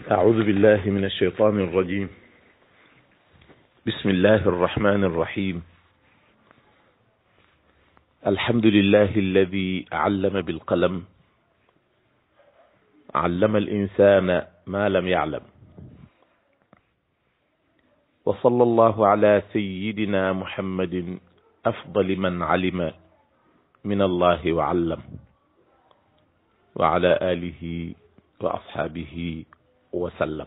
أعوذ بالله من الشيطان الرجيم بسم الله الرحمن الرحيم الحمد لله الذي علم بالقلم علم الإنسان ما لم يعلم وصلى الله على سيدنا محمد أفضل من علم من الله وعلم وعلى آله وأصحابه وسلم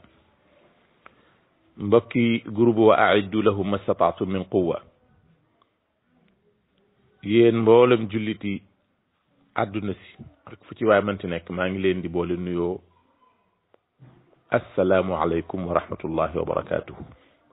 mbokki groupe wa aiddu lahum mastataatum min quwa yéen mboolem julliti àdduna si ak fu ci waay mënti nekk maa ngi leen di boole nuyoo assalaamu aleykum wa rahmatullahi wa barakatuhu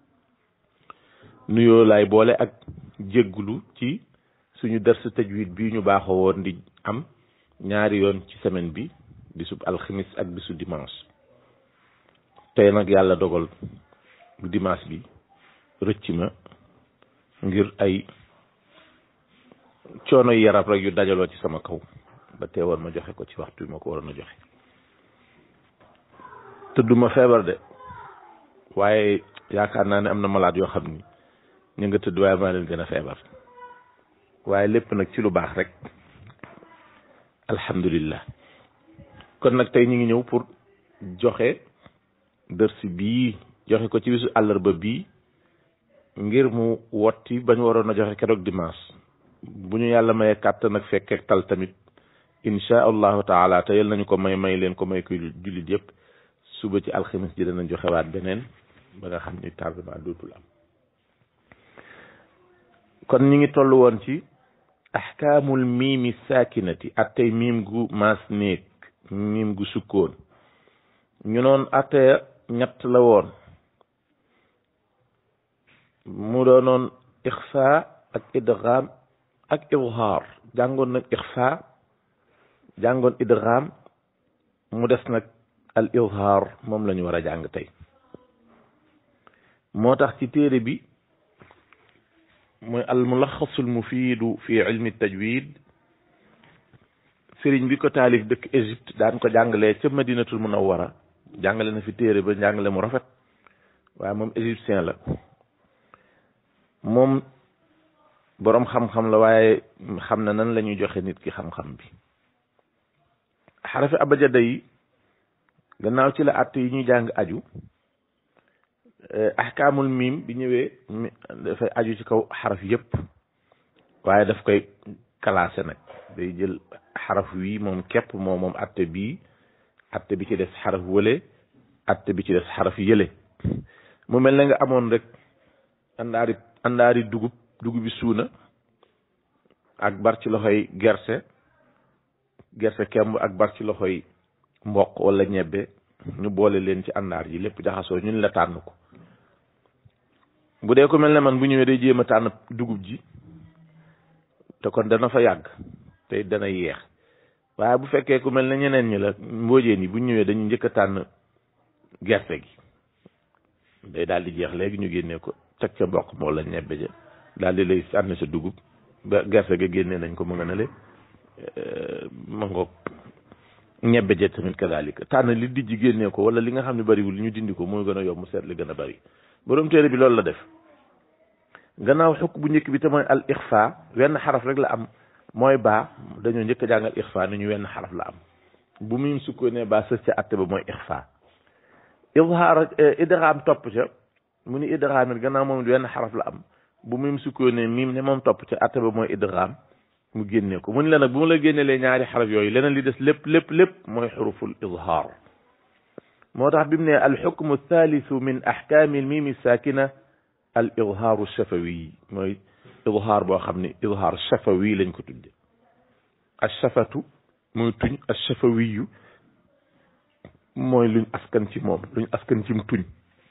nuyoo laay boole ak jégglu ci suñu darsu tajwid bii ñu baaxoo woon di am ñaari yoon ci semaine bi bisub alxamis ak bisu dimanche tey nag yàlla dogal dimanche bi rëcc ma ngir ay coono yarab rek yu dajaloo ci sama kaw ba teewoon ma joxe ko ci waxtu bi ma ko waroon a joxe tëdduma feebar de waaye yaakaar naa ne am na malade yoo xam ni ñu nga tëdd waaye maa leen gën a feebar waaye lépp nag ci lu baax rek alhamdulillah kon nag tey ñu ngi ñëw pour joxe dërsi bii joxe ko ci bisu àllarba bii ngir mu wotti bañ waroon a joxe keroog dimanche bu ñu yàlla mayee kàttan ak fekkeek tal tamit insha allahu taala te yal nañu ko may may leen ko may ko jullit yëpp suba ci alxamis ji danañ joxe waat beneen ba nga xam ni tardement dootul am kon ñi ngi toll woon ci ahkaamul miimi saakinati attey miim gu maas néeg miim gu sukkoon ñu noon atte ñett la woon mu doonoon ixfa ak idgham ak izhaar jàngoon nag ixfa jàngoon idgham mu des nag al izhaar moom la ñu war a jàng tey moo tax ci téere bi mooy al mulaxasul mufiidu fi ilmi tajwid sëriñ bi ko taalif dëkk Égypte daan ko jàngalee ca madinatul munawwara jàngale na fi téere ba jàngale mu rafet waaye moom égyptien la moom boroom xam-xam la waaye xam na nan la ñuy joxe nit ki xam-xam bi xarafi abajada yi gannaaw ci la àtt yi ñuy jàng aju ahkaamul miim bi ñëwee dafay aju ci kaw xaraf yépp waaye daf koy classé nag day jël xaraf wii moom képp moom moom atte bii atte bi ci des xaraf wële atte bi ci des xaraf yële mu mel ne nga amoon rek àndaari àndaari dugub dugub bi suuna ak bar ci loxoy gerse gerse kemb ak bar ci loxoy mboq wala ñebbe ñu boole leen ci àndaar yi lépp jaxasoo ñun la tànn ko bu dee ko mel ne man bu ñëwee day jéem a tànn dugub ji te kon dana fa yàgg te dana yeex waaye bu fekkee ku mel ne ñeneen ñi la mboojeen yi bu ñëwee dañu njëkk a tànn gerte gi day daal di jeex léegi ñu génnee ko teg ca mboq moo la ñebbe ja daal di lay sànni sa dugub ba gerte ga génnee nañ ko mu nga ne le ma ngoog ñebbe ja tamit kadalika tànn li dijji génnee ko wala li nga xam ne bariwul ñu dindi ko mooy gën a yomb seet li gën a bari borom téere bi loolu la def gannaaw xukk bu njëkk bi te mooy al ixfa wenn xaraf rek la am mooy baa dañoo njëkk a jàngal ixfa ni ñu wenn xaraf la am bu muy sukkoonee baa sës ca atte ba mooy ixfa izhaar idgham topp ca mu ni idgham it gannaaw moom wenn xaraf la am bu muy sukkoonee miim ne moom topp ca atte ba mooy idgham mu génnee ko mu ni la nag bu mu la génnelee ñaari xaraf yooyu leneen li des lépp lépp lépp mooy xuruful izhaar moo tax bi mu ne alxukmu thalithu min ahkaami almiimi saakina al izhaaru shafawi mooy izhaar boo xam ne izhaar shafawi lañ ko tudde ashafatu mooy tuñ ashafawiyu mooy luñ askan ci moom luñ askan ci tuñ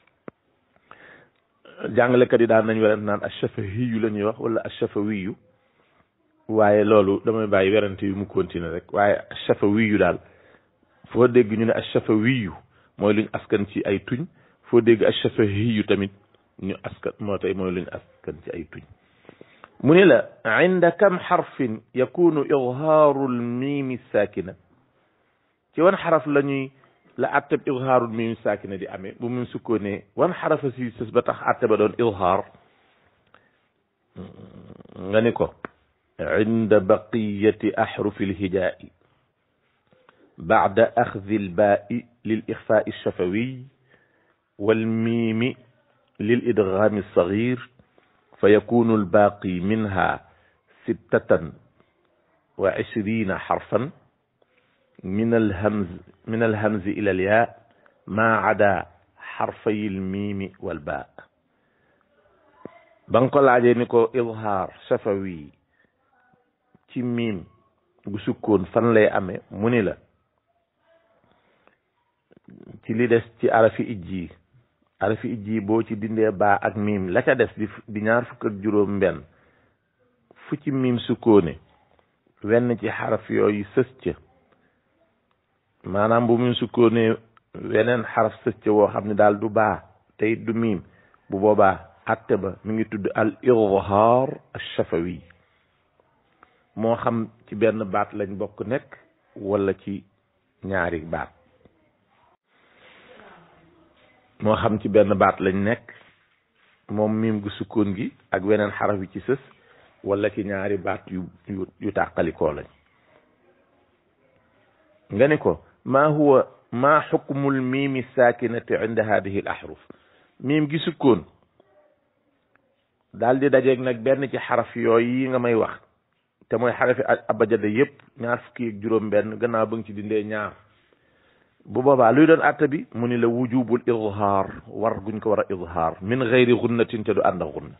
jàngalekat yi daan nañ werante naan ashafahiyu la ñuy wax wala ashafawiyu waaye loolu damay bàyyi werante yu mu continuer rek waaye ashafawiyu daal foo dégg ñu ne ashafawiyu mooy luñ askan ci ay tuñ foo dégg ashafahiyu tamit ñu askan moo tey mooy luñ askan ci ay tuñ mu ne la inda kam xarfin yakunu idhaaru lmiimi saakina ci wan xaraf la ñuy la atteb izhaarul miim saakina di amee bu mu sukkoonee wan xarafa si sës ba tax atte ba doon izhaar nga ni ko inda baqiyati ahrufi lhijaa'i bacda axdi lbaa'i lil ixfaai shafawiy والميم للإدغام الصغير فيكون الباقي منها ستة وعشرين حرفا من الهمز من الهمز إلى الياء ما عدا حرفي الميم والباء بنقول عجينيكو إظهار شفوي ci miim gu sukkoon fan lay amee mu ni la ci li des ci arafi ijji arafi ijji boo ci dindee baa ak miim la ca des di di ñaar fukk ak juróom benn fu ci miim sukkoone wenn ci xaraf yooyu sës ca maanaam bu miim sukkoone weneen xaraf sës ca woo xam ne daal du baa tey du miim bu boobaa atte ba mi ngi tudd al izhaar ash-shafawi moo xam ci benn baat lañ bokk nekk wala ci ñaari baat moo xam ci benn baat lañ nekk moom miim gu sukkoon gi ak weneen xaraf yi ci sës wala ci ñaari baat yu yu yu tàqalikoo lañ nga ni ko maa huwa maa xukmul miimi saakinati inda hadihi al ahruf miim gi sukkoon daal di dajeeg nag benn ci xaraf yooyu yi nga may wax te mooy xarafi abajada yépp ñaar fukki ak juróom benn gannaaw ba nga ci dindee ñaar bu boobaa luy doon àtte bi mu ni la wujubul izhaar war guñ ko war a izhaar min gayri gunnatin te du ànd ak gunna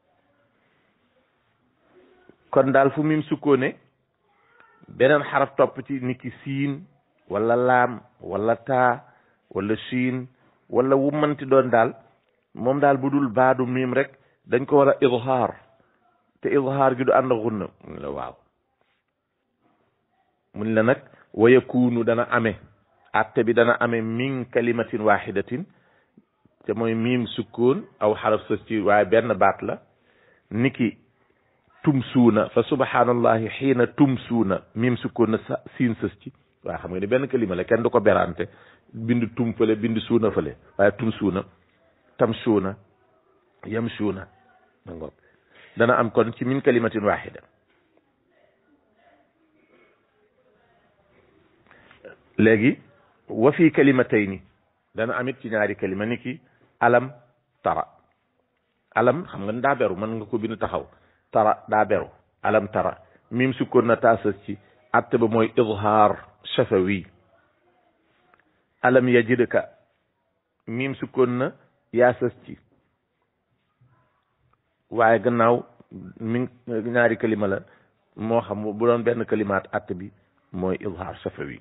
kon daal fu mim sukkoone beneen xaraf topp ci niki siin wala laam wala taa wala siin wala wu manti doon daal moom daal bu dul baadu miim rek dañ ko war a izhaar te izhaar gi du ànd ak gunna mu ni la waaw mu ni la nag wa yakunu dana amee atte bi dana amee min kalimatin waxidatin te mooy miim sukkoon aw xaraf sës ci waaye benn baat la niki tumsuuna fa subhanallahi xiina tumsuuna miim sukkoon na sa siin sës ci waaye xam nga ni benn kalima la kenn du ko berante bind tum fële bind suuna fële waaye tumsuuna tamsuuna yamsuuna ma ngoog dana am kon ci min kalimatin waxida léegi wa fi kalimatayni dana amit ci ñaari kalima ni ki alam tara alam xam nga ni daa beru mën nga ko bind taxaw tara daa beru alam tara mim sukkoon na taasas ci atte ba mooy izhaar shafawi alam yajidka mim sukkoon na yaasas ci waaye gannaaw mi ñaari kalima la moo xam bu doon benn kalimaat atte bi mooy izhaar shafawi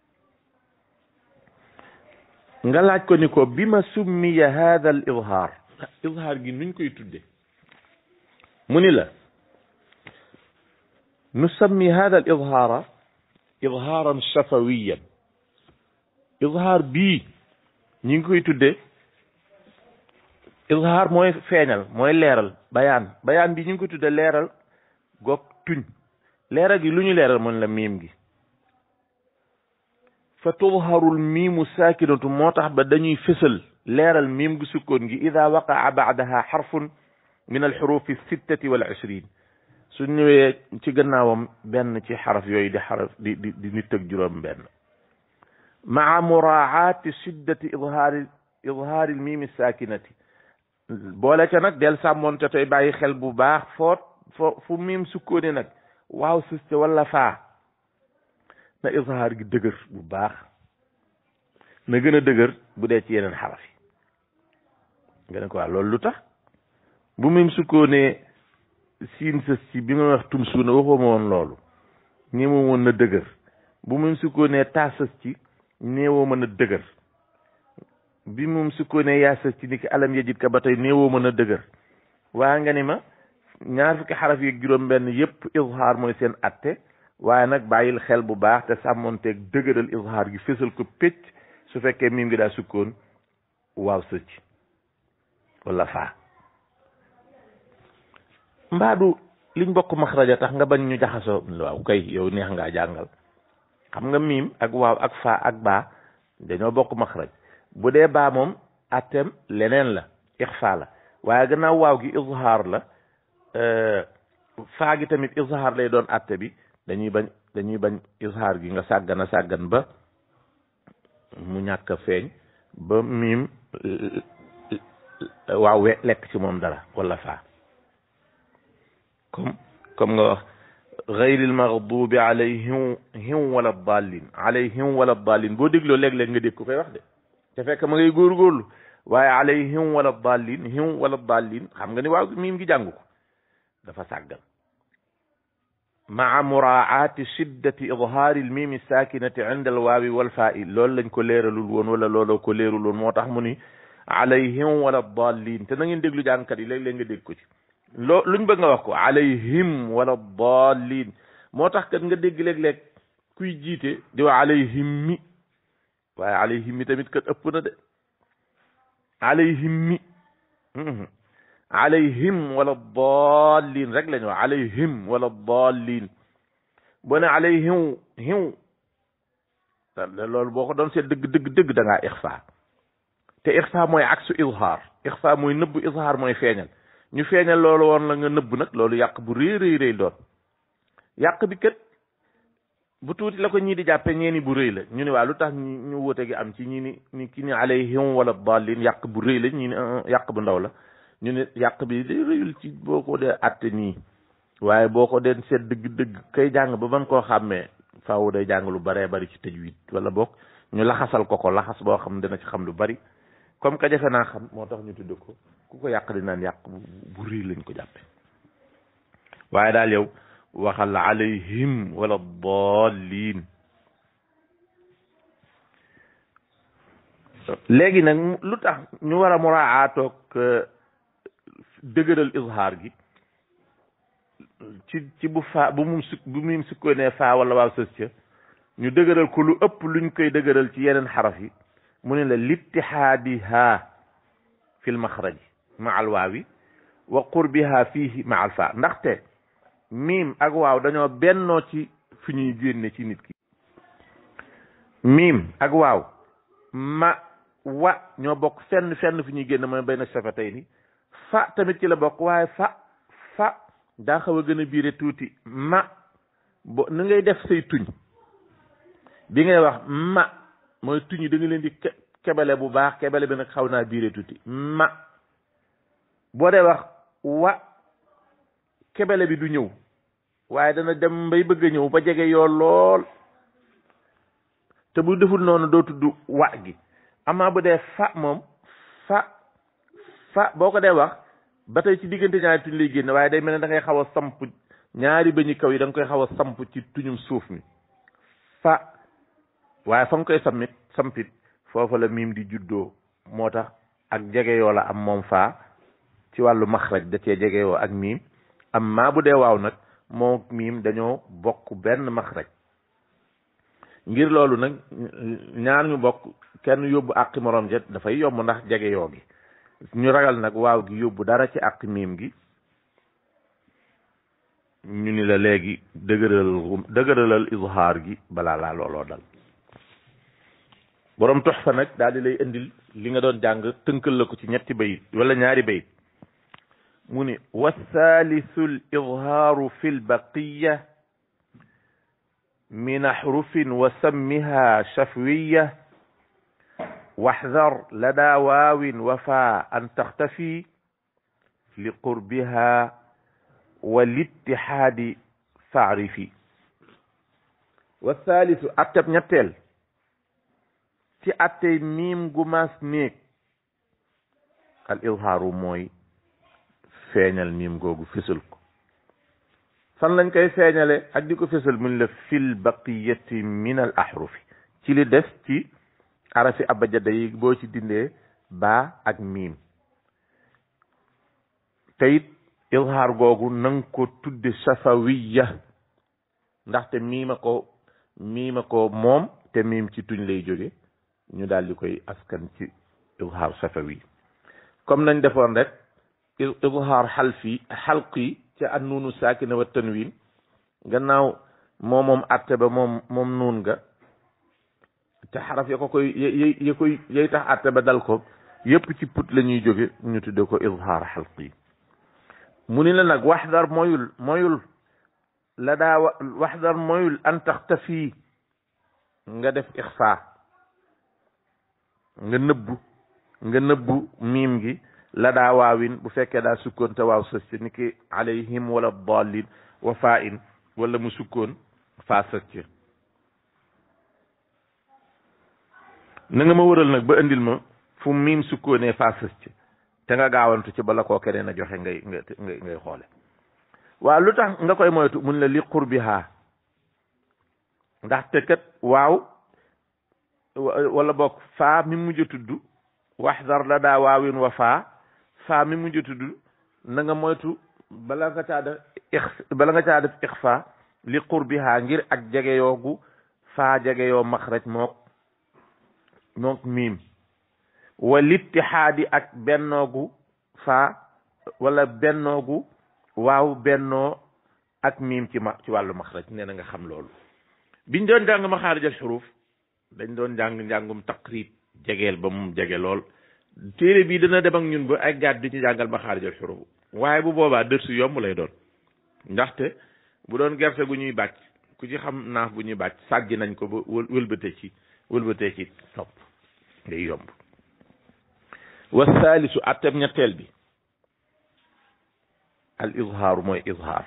nga laaj ko ni ko bi ma summiya hada al izhaar izhaar gi nuñ koy tudde mu ni la nusammi hada al izhaara izhaaran shafawiyan izhaar bii ñi ngi koy tudde izhaar mooy feeñal mooy leeral bayaan bayaan bi ñu ngi koy tudde leeral goog tuñ leeral gi lu ñu leeral mën la miim gi fa tudharul miimu saakinatu moo tax ba dañuy fësal leeral miim gu sukkoon gi ida waqaa baadaha xarfun min alxurufi sittati wal ishrin su ñëwee ci gannaawam benn ci xaraf yooyu di xaraf di di di nit ak juróom benn maa muraaati shiddati idhaari idhaari miimi saakinati boole ca nag del sàmmoon te tey bàyyi xel bu baax foot fo fu miim sukkooni nag waaw sus ca wala faa na izhaar gi dëgër bu baax na gën a dëgër bu dee ci yeneen xaraf yi nga ne ko waa loolu lu tax bu mim sukkoonee siin sës ci bi nga wax tum suuna waxoo ma woon loolu néewoo woon na dëgër bu mim sukkoonee taa sës ci néewoo mën a dëgër bi mum sukkoonee yaa sës ci ni ki alam yajid ka ba tey néewoo mën a dëgër waa nga ni ma ñaar fukki xaraf yi ak juróom benn yépp izhaar mooy seen atte waaye nag bàyyil xel bu baax te sàmmonteeg dëgëral izhaar gi fésal ko pécc su fekkee miim ngi daa sukkoon waaw sëcc wala faa mbaadu liñ bokk maxraja tax nga bañ ñu jaxasoo waaw kay yow neex ngaa jàngal xam nga miim ak waaw ak faa ak baa dañoo bokk maxraj bu dee baa moom atteem leneen la ixfa la waaye gannaaw waaw gi izhaar la faa gi tamit izhaar lay doon atte bi dañuy bañ dañuy bañ izhaar gi nga sàggan a sàggan ba mu ñàkk a feeñ ba miim waaw we lekk ci moom dara wala faa comme comme nga wax gayril maghdubi alayhim him wala dallin alayhim wala dallin boo dégloo léeg-léeg nga dégg ko koy wax de te fekk ma ngay góorgóorlu waaye alayhim wala dallin him wala dallin xam nga ni waaw miim gi jàngu ko dafa sàggal maa muraati shiddati idhaari l mimi sakinati inda al waawi wal faa'i loolu lañ ko leeralul woon wala looloo ko leerul woon moo tax mu ni alayhim wala dallin te na ngeen déglu jàngkat yi léeg-léeg nga dégg ko ci loo luñ bëgg nga wax ko alayhim wala dallin moo tax kat nga dégg léeg-léeg kuy jiite di wax alayhim mi waaye alayhim mi tamit kat ëpp na de alayhim mi alayhim wala dallin rek lañu wax alayhim wala dallin boo ne alayhim hiw loolu boo ko doon seet dëgg dëgg dëgg da ngaa ixfa te ixfa mooy aksu izhaar ixfa mooy nëbb izhaar mooy feeñal ñu feeñal loolu woon la nga nëbb nag loolu yàq bu rëy rëy rëy doon yàq bi kat bu tuuti la ko ñii di jàppe ñeeni bu rëy la ñu ne waa lu tax ñu wóote gi am ci ñi ni ni ki ni alayhim wala dallin yàq bu rëy la ñi ni yàq bu ndaw la ñu ne yàq bi day rëyul ci boo ko dee atte nii waaye boo ko dee seet dëgg-dëgg kay jàng ba mën koo xàmmee faaw day jàng lu baree bari ci tajwid wala boog ñu laxasal ko ko laxas boo xam dina ci xam lu bari comme que jafe naa xam moo tax ñu tudd ko ku ko yàq di naan yàq bu rëy lañ ko jàppe waaye daal yow waxal alayhim wala dallin léegi nag lu tax ñu war a muraatoog dëgëral izhaar gi ci ci bu faa bu mum suk bu mum sukkoo ne faa wala waaw sës ca ñu dëgëral ko lu ëpp luñ koy dëgëral ci yeneen xaraf yi mu ne la littihaadiha fi l maxraji ma al waawi wa qurbiha fihi ma al faa ndaxte miim ak waaw dañoo bennoo ci fi ñuy génne ci nit ki miim ak waaw ma wa ñoo bokk fenn fenn fi ñuy génne mooy benn safatay ni fa tamit ci la bokk waaye fa fa daa xaw a gën a biire tuuti ma bo ni ngay def say tuñ bi ngay wax ma mooy tuñ yi da nga leen di kebele bu baax kebele bi nag xaw naa biire tuuti ma boo dee wax wa kebele bi du ñëw waaye dana dem bay bëgg a ñëw ba jege yoo lool te bu deful noonu doo tudd wa gi amaa bu dee fa moom fa fa boo ko dee wax ba tey ci diggante ñaari tuñ lay génne waaye day mel ne da ngay xaw a samp ñaari bëñi kaw yi da nga koy xaw a samp ci tuñum suuf mi fa waaye fa nga koy sammit sampit foofa la miim di juddoo moo tax ak jegeyoo la am moom faa ci wàllu maxraj da cee jegeyoo ak miim am maa bu dee waaw nag moo miim dañoo bokk benn maxraj ngir loolu nag ñaar ñu bokk kenn yóbbu àqi morom jet dafay yomb ndax jegeyoo gi ñu ragal nag waaw gi yóbbu dara ci àq miim gi ñu ni la léegi dëgëral dëgëralal izhaar gi balaa laa looloo dal borom tox fa nag daal di lay indil li nga doon jàng tënkal la ko ci ñetti bayit wala ñaari bayit mu ni wathalithu l izhaaru fi lbaqiya min ahrufin wa sammiha shafwiya واحذر لدى واو وفاء أن تختفي لقربها والاتحاد فاعرفي والثالث أتب نتل تي أتي ميم قماس نيك الإظهار موي feeñal miim googu fësal ko fan lañ koy feeñale ak di ko fësal mun la fil baqiyati min al ahrufi ci li des ci arafi abajada yi boo ci dindee baa ak miim te it izhaar googu nang ko tudde safawiya ndaxte miima ko miima ko moom te miim ci tuñ lay jóge ñu daal di koy askan ci izhaar safawi comme nañ defoon rek izhaar xalfi xalqi ca an nuunu saakina wa tanwin gannaaw moo moom atte ba moom moom nuun nga te xaraf ya ko koy y ya koy yay tax àtte ba dal ko yépp ci put la ñuy jóge ñu tudde ko izhaar xalqi mu ni la nag waxdar moyul moyul la daa waxdar moyul an taxtafi nga def ixfa nga nëbbu nga nëbbu miim gi la daa waawin bu fekkee daa sukkoon te waaw sës ci ni ki alayhim wala dallin wa faa in wala mu sukkoon faa sës ci na nga ma wëral nag ba indil ma fu miim sukkoonee faa sës ci te nga gaawantu ci bala koo keneen a joxe ngay ngay ngay xoole waaw lu tax nga koy moytu mun la li qurbiha ndaxte kat waaw wala boog faa mi mujj a tudd waxdar la daa waawin wa faa faa mi mujj a tudd na nga moytu bala nga caa def ix bala nga caa def ixfa li qurbiha ngir ak jege yoogu faa jege yoo maxraj mook mook miim wa littihaadi ak bennoogu faa wala bennoogu waaw bennoo ak miim ci ma ci wàllu maxraj nee na nga xam loolu biñ doon jàng maxaarijal xuruuf dañ doon jàng njàngum taqrib jegeel ba mu jege lool téere bii dana dem ak ñun ba ay gaat di ci jàngal maxaarijal xuruuf waaye bu boobaa dërsu yomb lay doon ndaxte bu doon gerte gu ñuy bàcc ku ci xam naaf bu ñuy bàcc sàjji nañ ko ba wëlbate ci wëlbatee ci topp day yomb wa saalisu attab ñetteel bi al izhaaru mooy izhaar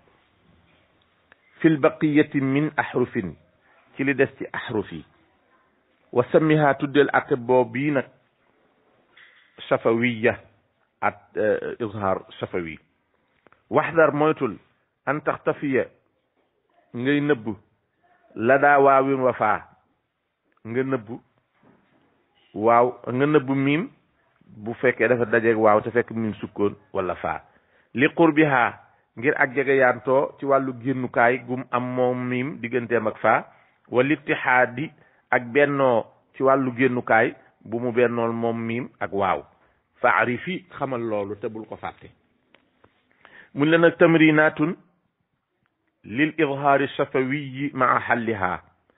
fi lbaqiyati min ahrufin ci li des ci ahruf yi wa sammiha tuddeel atte boobu bii nag safawiya at izhaar safawi waxdar moytul an taxtafiya ngay nëbb la daa waawin wa faa nga nëbb waaw nga nëbb miim bu fekkee dafa dajeeg waaw te fekk miim sukkoon wala faa li qurbiha ngir ak jege yaantoo ci wàllu génnukaay gum am moom miim digganteem ak faa wal ittihaadi ak bennoo ci wàllu génnukaay bu mu bennool moom miim ak waaw faarifi xamal loolu te bul ko fàtte mun la nag tamrinatun lil izhaari safawiyi maa xalliha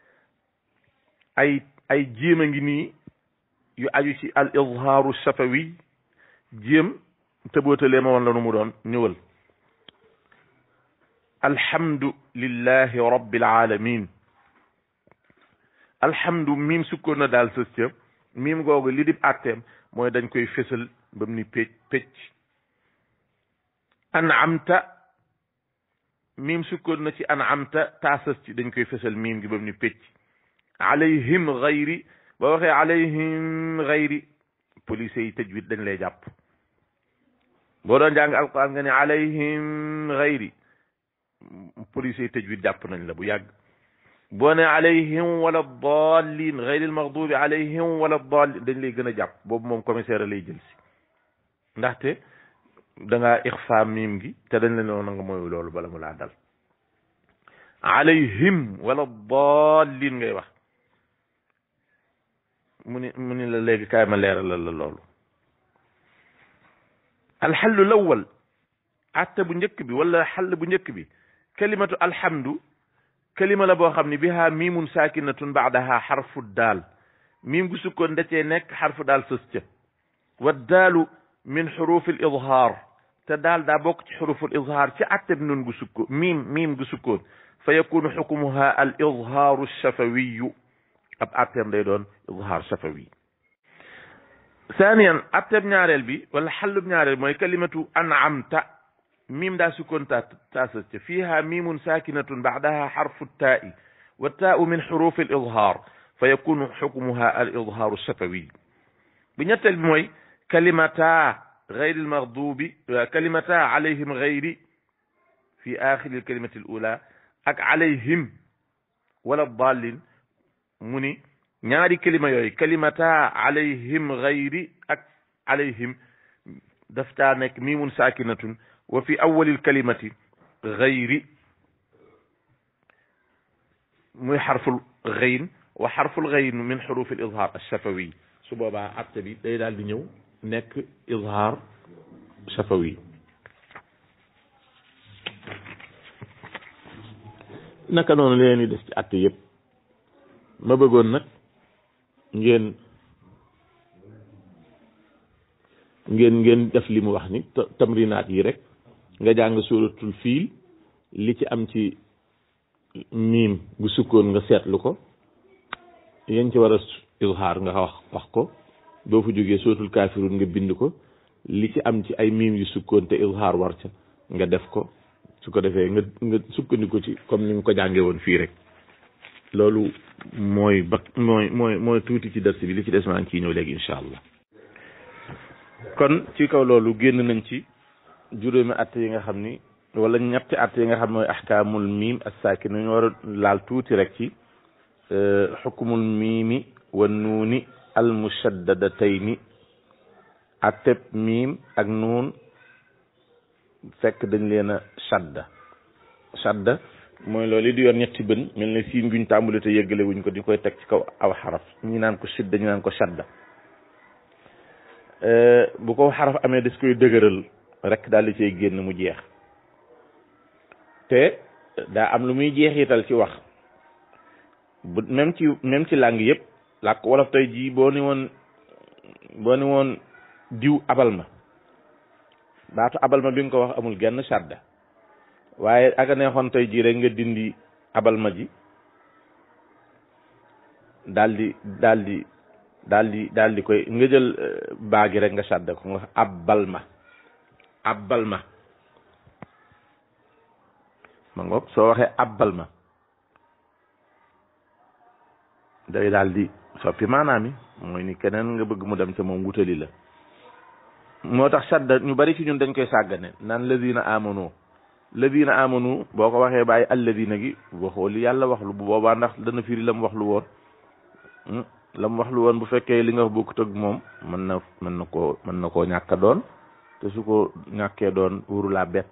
ay ay jéem a ngi nii yu aju ci al izhaaru safawi jéem tëbootalee ma woon la nu mu doon ñëwal alhamdu lillahi rabbil alamin alhamdu miim sukkoon na daal sës ca miim googu li dib àtteem mooy dañ koy fésal ba mu ni pécc pécc an'amta miim sukkoon na ci an'amta taa sës ci dañ koy fésal miim gi ba mu ni pécc alayhim gayri ba waxee alayhim gayri police yi tajwid dañ lay jàpp boo doon jàng alquran nga ne alayhim gayri police yi tajwid jàpp nañ la bu yàgg boo ne alayhim wala dallin gayri almaghdubi alayhim wala dallin dañ lay gën a jàpp boobu moom commissaire lay jël si ndaxte da ngaa ixfa miim gi te dañ la noonu nga mooy loolu bala mu laa dal alayhim wala dallin ngay wax mu ni mu ni la léegi kaay ma leeralal la loolu alxallu lawal atte bu njëkk bi wala xall bu njëkk bi kalimatu alhamdu kalima la boo xam ne biha miimun saakinatun baadaha xarfu daal miim gu sukkoon da cee nekk xarfu daal sës ca wa daalu min xurufi l izhaar te daal daa bokk ci xurufu l izhaar ci atte bi nun gu sukkoon miim miim gu sukkoon fa yakunu xukmuha al izhaaru shafawiyu ab atteem day doon izhaar shafawi thaniyan atteem ñaareel bi wala xallub ñaareel mooy kalimatu an'amta miim daa sukkoon ta taasas ca fiiha miimun saakinatun baadaha xarfu taa'i wa taa'u min xurufi al izhaar fa yakunu xukmuha al izhaaru shafawi bi ñetteel bi mooy kalimata gayri al maghdubi kalimata alayhim gayri fi axiri al kalimati al ula ak alayhim wala dallin mu ni ñaari kalima yooyu kalimata alayhim gayri ak alayhim daf caa nekk miimun saakinatun wa fi awalil kalimati gayri muy xarful gayn wa xarful gayn min xurufi al izhaar alshafawi su boobaa atte bi day daal di ñëw nekk izhaar shafawi naka noonu leen di des ci atte yëpp ma bëggoon nag ngeen ngeen ngeen def li mu wax ni tamrinaat yi rek nga jàng suuratul fiil li ci am ci miim gu sukkoon nga seetlu ko yéen ci war a izhaar nga wax wax ko boo fa jógee suuratul kaafiruun nga bind ko li ci am ci ay miim yu sukkoon te izhaar war ca nga def ko su ko defee nga nga sukkandiku ci comme ni nga ko jàngee woon fii rek loolu mooy ba mooy mooy mooy tuuti ci dars bi li ci des maa ngi ciy ñëw léegi incha allah kon ci kaw loolu génn nañ ci juróomi at yi nga xam ni wala ñetti at yi nga xam mooy ahkaamul miim as-saakin ñu war a laal tuuti rek ci xukmul miimi wa nuuni al mushaddadatayn atteb miim ak nuun fekk dañ leen a shadda shadda mooy loolu di yor ñetti bën mel ne siin guñ tàmbali te yëggale wuñ ko di koy teg ci kaw aw xaraf ñi naan ko shidda ñu naan ko shadda bu ko xaraf amee des koy dëgëral rek daal di cay génn mu jeex te daa am lu muy jeexital ci wax bu même ci même ci làng yëpp làkk wolof tey jii boo ni woon boo ni woon diw abal ma baatu abal ma bi nga ko wax amul genn shadda waaye aga neexoon tey jii rek nga dindi abal ma ji daal di daal di daal di daal di koy nga jël baagi rek nga shadda ko nga abbal ma abbal ma ma ngoog soo waxee abbal ma day daal di soppi maanaam yi mooy ni keneen nga bëgg mu dem ca moom wutali la moo tax sadda ñu bari ci ñun dañ koy sàggane naan ladina amanu ladina amanu boo ko waxee bàyyi alladina gi waxoo li yàlla wax lu bu boobaa ndax dana firi la mu wax lu woon la mu wax lu woon bu fekkee li nga wax bokkut ak moom mën na mën na koo mën na koo ñàkk doon te su ko ñàkkee doon wuru laa bett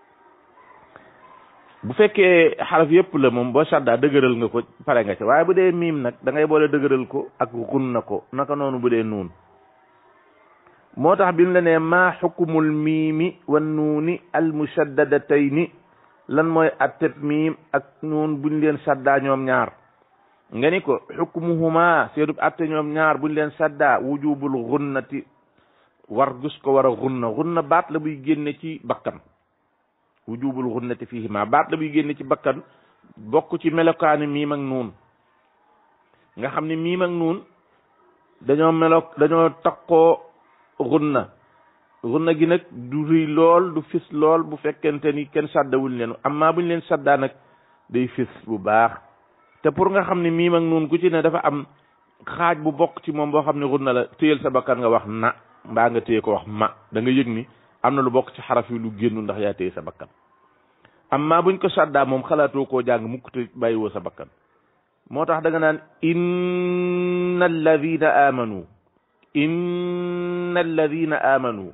bu fekkee xaraf yëpp la moom boo saddaa dëgëral nga ko pare nga ci waaye bu dee miim nag da ngay boole dëgëral ko ak xun na ko naka noonu bu dee nuun moo tax bi mu la nee maa xukumul miimi wan nuuni al mushaddadatayn lan mooy atteb miim ak nuun buñ leen saddaa ñoom ñaar nga ni ko xukmuhuma seedub atte ñoom ñaar buñ leen saddaa wujubul xunnati war gus ko war a xunna xunna baat la buy génne ci bakkan wujubul xunnati fihima baat la buy génne ci bakkan bokk ci melokaani miim ak nuun nga xam ne miim ak nuun dañoo melo dañoo takkoo xunna xunna gi nag du rëy lool du fis lool bu fekkente ni kenn sàddawuñ leen amma buñ leen sàddaa nag day fis bu baax te pour nga xam ne miim ak nuun ku ci ne dafa am xaaj bu bokk ci moom boo xam ne xunna la téyel sa bakkan nga wax na mbaa nga téye ko wax ma da nga yëg ni am na lu bokk ci xaraf yi lu génnu ndax yaa téye sa bakkan amma buñ ko sàddaa moom xalaatoo koo jàng mukk te bàyyiwoo sa bakkan moo tax da nga naan inna alladina amanu inna alladina amanu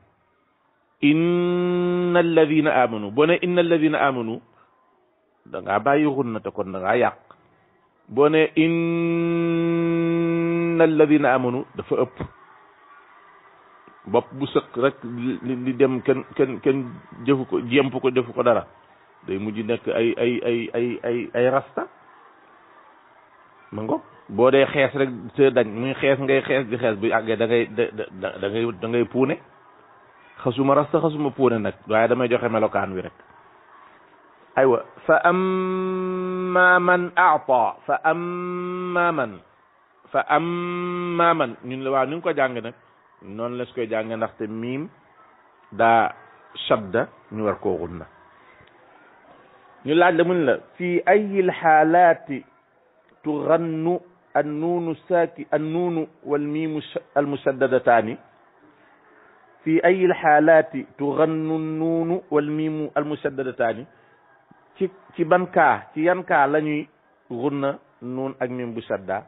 inna alladina amanu boo ne inna alladina amanu da ngaa bàyyi xunna te kon da ngaa yàq boo ne inna alladina amanu dafa ëpp bopp bu sëq rek li dem kenn kenn kenn jëfu ko jemp ko defu ko dara day mujj nekk ay ay ay ay ay ay rasta ma ngoog boo dee xees rek te dañ muy xees ngay xees di xees bu àggee da ngay da da ngay da ngay puune xasuma rasta xasuma puune nag waaye damay joxe melokaan wi rek aywa fa amma man aata fa amma man fa amma man ñun la waaw ni nga ko jàng nag noonu la su koy jàng ndaxte miim daa shadda ñu war koo xunna ñu laaj la mun la fi ayi lxaalaati tugannu annuunu saaki annuunu walmiimu almusaddadataani fi ayi lxaalaati tugannu nuunu walmiimu almusaddadataani ci ci ban kaa ci yan kaa la ñuy xunna nuun ak miim bu sadda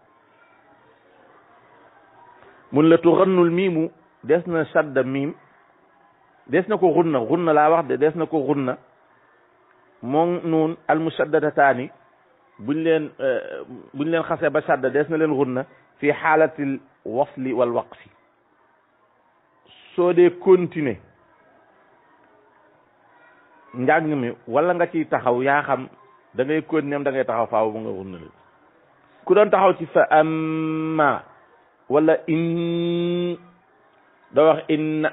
mun la tuxannul miimu des na sadda miim des na ko xunna xunna laa wax de des na ko xunna moom nuun almusaddadataani buñ leen buñ leen xasee ba sadda des na leen xunna fi xaalatil wasli wal waqfi soo dee continuer njàng mi wala nga ciy taxaw yaa xam da ngay continuer da ngay taxaw faaw bu nga xunna ku doon taxaw ci fa amma wala in doo wax inna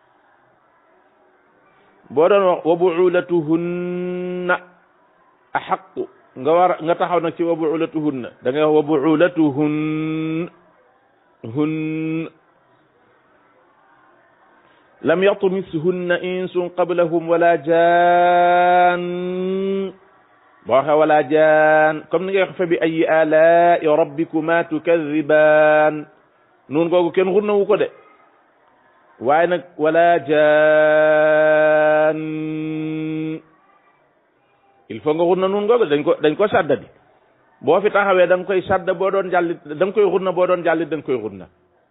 boo doon wax wa buulatuhunna axaqu nga war nga taxaw nag ci wa buulatuhunna da ngay wax wa buulatuhun hun lam yatmishunna insun qablahum wala jaan boo waxee wala jaan comme ni ngay wax fa bi ayi alai rabbikuma tukadibaan nun googu kenn xurna wu ko de waaye nag wala jaan il faut nga xurna nun googu dañ ko dañ ko saddadi boo fi taxawee da nga koy sadda boo doon jàllit da nga koy xurna boo doon jàllit da nga koy xurna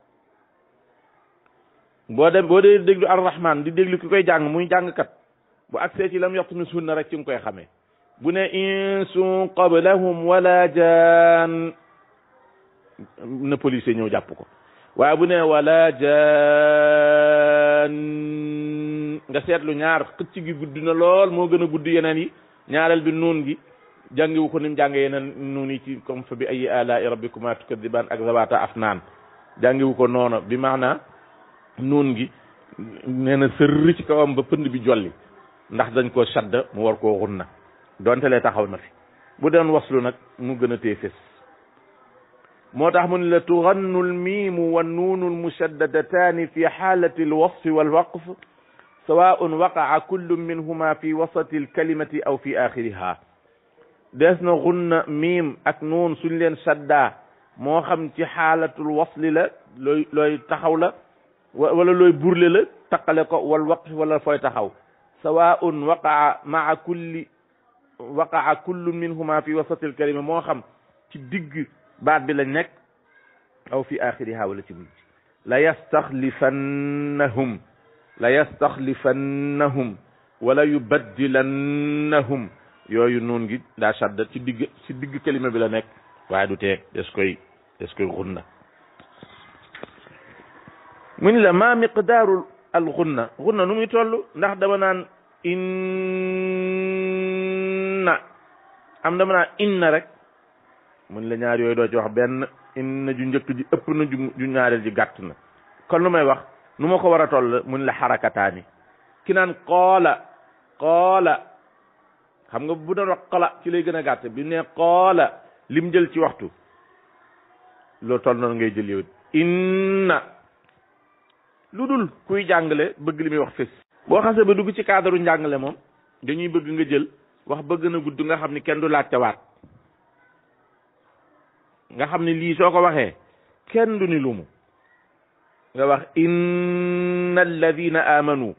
boo dem boo dee déglu arrahman di déglu ki koy jàng muy jàngkat bu agsee ci lam yatmishunna rek ci nga koy xamee bu ne insun qablahum wala jaan na police ñëw jàpp ko waaye bu ne wala jaan nga seetlu ñaar xëcc gi gudd na lool moo gën a gudd yeneen yi ñaareel bi nuun gi jàngiwu ko ni mu jànge yeneen nuun yi ci comme fa bi ayi alai rabbikuma tukadibaan ak zawata afnaan jàngiwu ko noonu bi maana nuun gi nee na sërri ci kawam ba pënd bi jolli ndax dañ koo sadda mu war koo xunna donte lee taxaw na fi bu doon waslu nag mu gën a tee fés moo tax mu ne la tugannu almiimu wa nuunu almushaddadataani fi xaalati alwasfi walwaqf sawaun waqaa kullu minhuma fi wasati alkalimati aw fi axiriha des na xunna miim ak nuun suñ leen saddaa moo xam ci xaalatul wasli la looy looy taxaw la wala looy burle la taqale ko wal waqf wala fooy taxaw sawaun waqaa maa kulli waqaa kullu minhuma fi wasati alkalima moo xam ci digg baat bi lañ nekk aw fi axiriha wala ci mujj la yastaxlifannahum la yastaxlifannahum wala yubaddilannahum yooyu noon gi daa shadda ci digg ci digg kalima bi la nekk waaye du teeg des koy des koy xunna mu ni la ma miqdaaru al xunna xunna nu muy toll ndax dama naan inna am dama naan inna rek mu ni la ñaar yooyu doo ci wax benn inna ju njëkk ji ëpp na ju ju ñaareel ji gàtt na kon lu may wax nu ma ko war a toll mu ni la xarakataani ki naan qoola qoola xam nga bu doon wax qala ci lay gën a gàtt bi ne qoola lim jël ci waxtu loolu toll noonu ngay jël yow inna lu dul kuy jàngale bëgg li muy wax fés boo xasee ba dugg ci cadre njàngale moom dañuy bëgg nga jël wax bëgg na gudd nga xam ni kenn du laajte waat nga xam ni lii soo ko waxee kenn du ni lumu nga wax inna alladina amanu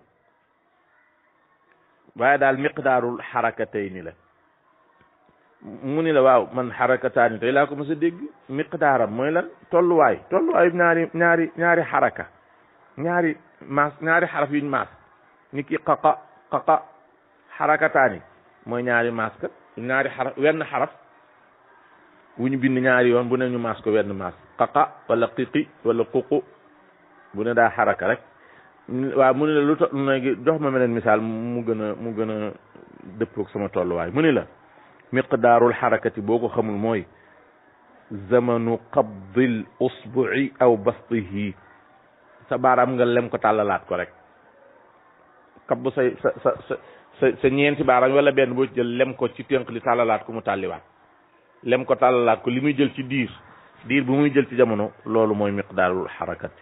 waaye daal miqdaarul xarakatayni la mu ni la waaw man xarakataani tey laa ko mës a dégg miqdaaram mooy lan tolluwaay tolluwaay ñaari ñaari ñaari xaraka ñaari maas ñaari xaraf yuñ maas ni ki qaqa qaqa xarakataani mooy ñaari maas kat ñaari xaraf wenn xaraf wu ñu bind ñaari yoon bu ne ñu maas ko wenn maas qaqa wala qiqi wala ququ bu ne daa xaraka rek waaw mu ne la lu to léegi jox ma meneen misaal mu gën a mu gën a dëppoog sama tolluwaay mu ni la miqdaarul xarakati boo ko xamul mooy zamanu qabdil usbu'i aw bastihi sa baaraam nga lem ko tàllalaat ko rek kab say sa sa sa sa sa ñeenti baaraam wala benn boo ci jël lem ko ci tënk li tàllalaat ko mu tàlliwaat lem ko tàllalaat ko li muy jël ci diir diir bu muy jël ci jamono loolu mooy miqdaarul xarakati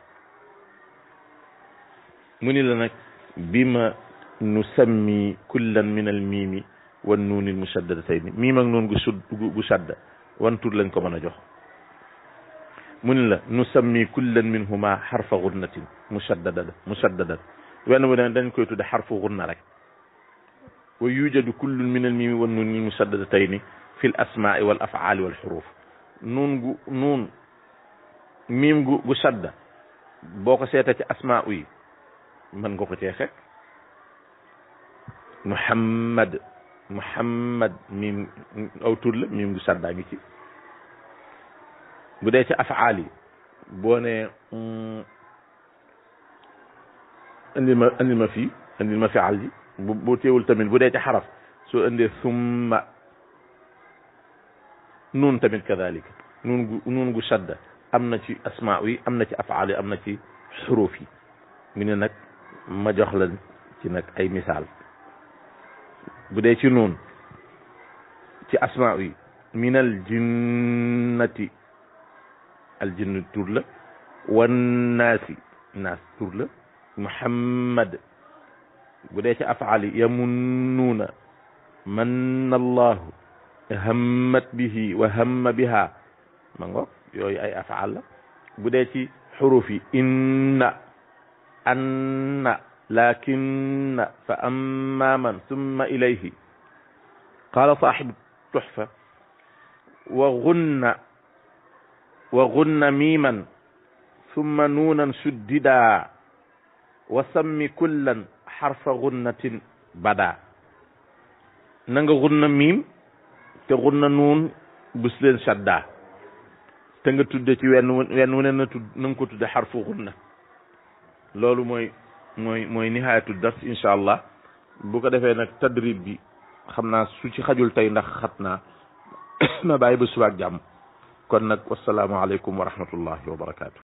mu ni la nag bi ma nusammi kullan min al miimi wan nuunil mushaddadatayn miim ak noon gu sud gu shadda wan tur lañ ko mën a jox mu ni la nusammi kullan minhuma xarfa gunnatin mushaddada mushaddadan wenn bu ne dañ koy tudde xarfu gunna rek wa yujadu kullun min al miimi wan nuunil mushaddadatayn fi l asmaai wal afaali wal xuruf nuun gu nuun miim gu gu shadda boo ko seeta ci asmaa yi mën nga ko cee fekk muhammad muhammad miim aw tur la miim gu saddaa ngi ci bu dee ci afaal yi boo ne indil ma indil ma fii indil ma fial ji bu boo teewul tamit bu dee ci xaraf soo indee summa nuun tamit kadalika nuun gu nuun gu sadda am na ci asmaa yi am na ci afaal yi am na ci xuruuf yi mu ne nag ma jox la ci nag ay misaal bu dee ci nuun ci asmaa yi minal jinnati al jinn tur la wannaasi naas tur la muhammad bu dee ci afaal yi yamunnuuna manna allahu hammat bihi wa hamma biha ma ngo yooyu ay afaal la bu dee ci xuruf yi inna anna lakinna fa amma man summa ilayhi qala sahibu tuxfa wa gunna wa gunna miiman summa nuunan suddida wa sammi kullan xarfa gunnatin bada na nga gunna miim te gunna nuun bus leen shadda te nga tudde ci wenn wenn wu ne na tudd na nga ko tudde xarfu gunna loolu mooy mooy mooy nihaayatu dars incha allah bu ko defee nag tadrib bi xam naa su ci xajul tey ndax xat naa ma bàyyi ba subaak jàmm kon nag wasalaamaaleykum wa rahmatullahi wa barakaatu.